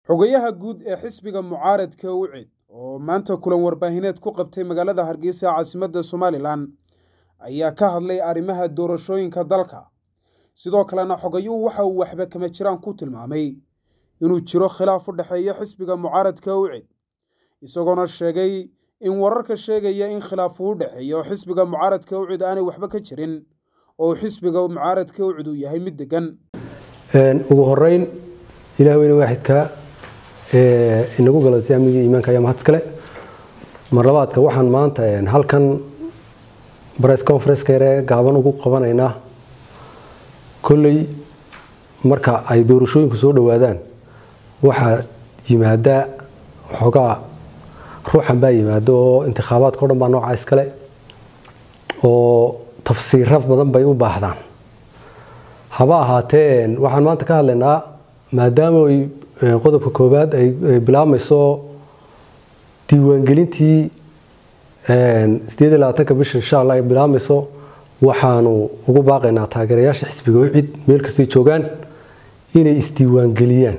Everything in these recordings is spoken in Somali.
xogayaha guud ee xisbiga mucaaradka ucid oo maanta kulan warbaahineed ku qabtay magaalada hargeysa caasimadda somalilan ayaa ka hadlay arrimaha doorashooyinka dalka sidoo kalena xogayuhu waxa uu waxba kama jiraan ku tilmaamay inuu jiro khilaaf u dhexeeya xisbiga mucaaradka ucid isagoona sheegay in wararka sheegaya in khilaaf uu dhexeeyo xisbiga mucaaradka ucid aanay waxba ka jirin oo xisbiga mucaaradka ucid uu yahay mid degan ugu horeyn ilaah weyne waaxidka inagu galatay amnigii iimaanka ayaa mahad kale mar labaadka waxaan maanta halkan bress conferenceka yare gaaban ugu qabanaynaa kolley marka ay doorashooyinku soo dhowaadaan waxaa yimaada xoogaa ruuxan baa yimaado oo intikhaabaadka o dhan baa noocaa iskale oo tafsiiro badan bay u baahdaan haba ahaatee waxaan maanta ka hadlaynaa maadaama ay qodobka koowaad ay bilaabmayso diiwaangelintii sideed iyo labaatanka bisha insha allah ay bilaabmayso waxaanu ugu baaqaynaa taageerayaasha xisbiga ucid meel kastay joogaan inay isdiiwaangeliyaan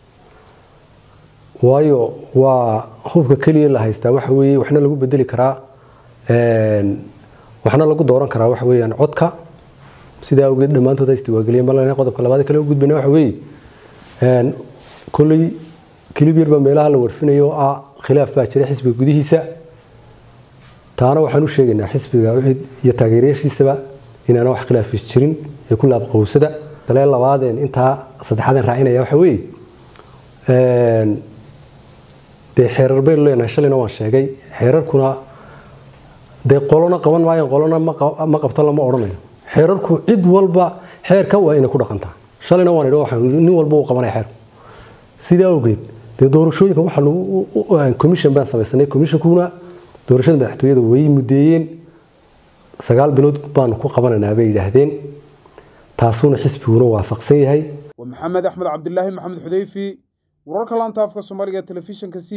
waayo waa hubka keliya la haystaa waxa weeye waxna lagu bedeli karaa waxna lagu dooran karaa waxa weeyaan codka sidaa awgeed dhammaantood ay isdiiwaangeliyeen bal qodobka labaad kale u gudbayna waxa weeye kolley kilib yarbaa meelaha la warfinayo oo ah khilaaf baa jira xisbiga gudihiisa taana waxaan u sheegaynaa xisbiga ucid iyo taageerayaashiisaba inaana wax khilaafis jirin ee ku laabqowsada kale labaadeen intaa saddexaadeen raacinaya waxa weeye dee xeerar baynu leenahay shalayna waan sheegay xeerarkuna dee qolona qaban maayaan qolona ma qabto lama odhanayo xeerarku cid walba xeerka waa inay ku dhaqantaa shalayna waan idhi nin walba uu qabanaya xeerku sidaa awgeed dee doorashooyinka waxaa commission baan samaysanay commissionkuna doorashada madaxtooyada way mudeeyeen sagaal bilood baanu ku qabanaynaa bay yidhaahdeen taasuna xisbiguna waafaqsan yahay waa maxamed axmed cabdilaahi maxamed xudeyfi wararka laanta afka soomaaliga telefishinka